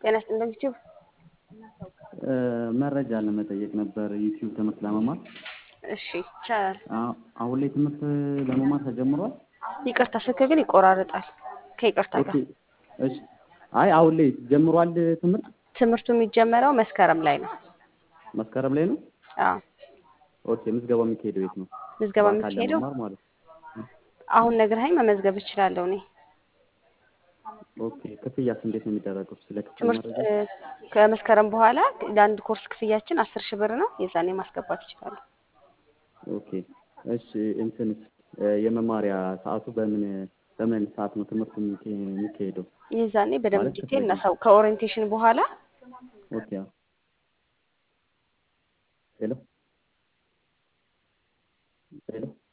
ጤና ይስጥልኝ ዩቲዩብ መረጃ ለመጠየቅ ነበር ዩቲዩብ ትምህርት ለመማር። እሺ ይቻላል። አ- አሁን ላይ ትምህርት ለመማር ተጀምሯል? ይቅርታ ስልክ ግን ይቆራረጣል። ከይቅርታ ኦኬ ጋር እሺ። አይ አሁን ላይ ጀምሯል ትምህርት ትምህርቱ የሚጀመረው መስከረም ላይ ነው። መስከረም ላይ ነው? አዎ ኦኬ ምዝገባው የሚካሄደው የት ነው? ምዝገባ በአካል የሚካሄደው ለመማር ማለት ነው። አሁን ነግረኸኝ መመዝገብ እችላለሁ እኔ። ኦኬ ክፍያስ እንዴት ነው የሚደረገው? ስለ ክፍያ ትምህርት መረጃ እ፣ ከመስከረም በኋላ ለአንድ ኮርስ ክፍያችን አስር ሺህ ብር ነው። የዛኔ ማስገባት ይችላሉ። ኦኬ እሺ። እንትን የመማሪያ ሰዓቱ በምን በምን ሰዓት ነው ትምህርቱ የሚካ- የሚካሄደው? የዛኔ በደንብ ማለት ዲቴል ክፍያ እናሳው ከኦሪየንቴሽን በኋላ ኦኬ አዎ። ሄሎ ሄሎ